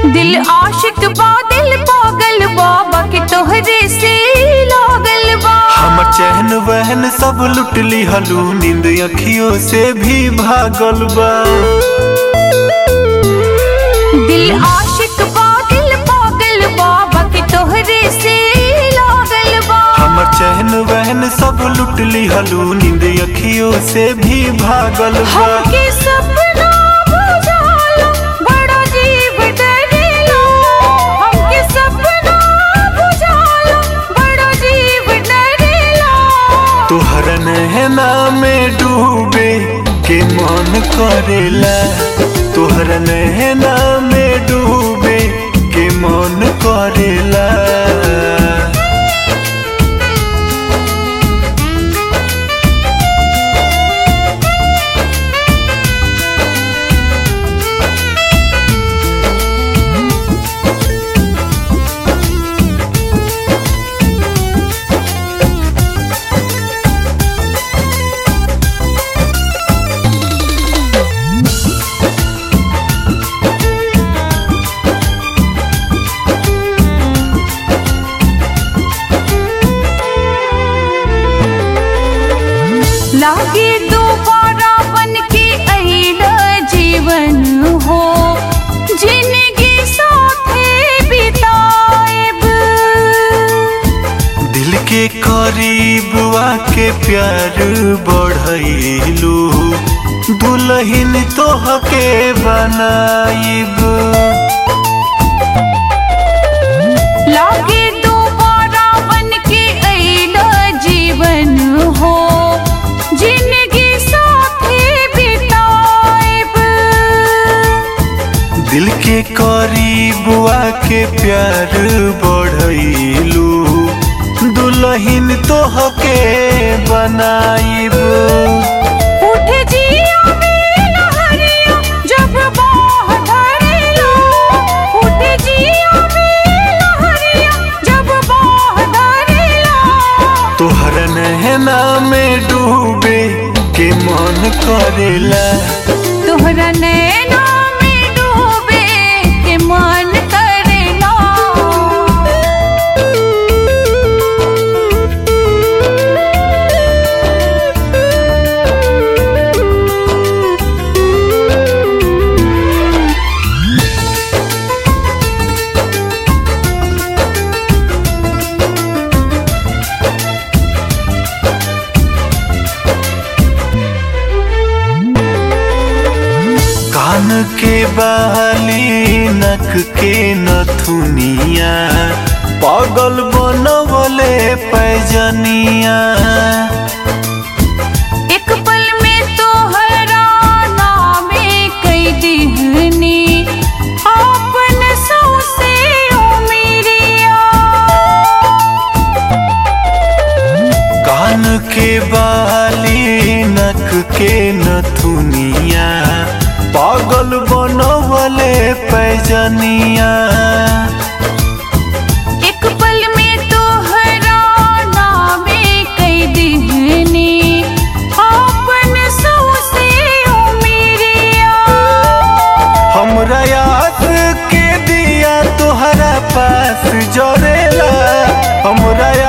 दिल आशिक बा दिल पागल बाबा के तोहरे से लागल बा हमर चहन वहन सब लुट ली हलू नींद अखियों से भी भागल बा दिल आशिक बा दिल पागल बाबा के तोहरे से लागल बा हमर चहन वहन सब लुट ली हलू नींद अखियों से भी भागल बा हमके सपना बुझालो बड़ा जीव डरेला हमके सपना बुझालो बड़ा जीव डरेला तोहर नहना में डूबे के मन करेला तोहर नहना में डूबे के मन करेला लागे दोबारा बन के अइला जीवन हो जिंदगी साथे बिताएब दिल के करीब आके प्यार बढ़ैलू दुल्हन तोहके बनाइब लागे दोबारा बन के अइला जीवन हो जिंदगी साथे बिताएब दिल के करीब आके प्यार बढ़ैलू दुल्हन तोहके बनाइब उठ जिया में लहरिया जब बाह धरेला उठ जिया में लहरिया जब बाह धरेला तोहर नहना में डूबे के मन करेला तोहरा नैना में डूबे के मन करेला कान के बाली नक के नथुनिया पागल बनवले पैजनिया एक पल में तोहरा नामे कई दिहनी आपन सौसे उमिरिया कान के बाली नक के नथुनिया पागल बनवले पैजनिया एक पल में तोहरा नामे कई दिहनी आपन सौसे उमिरिया हमरा याद के दिया तोहरा पास जरेला हमरा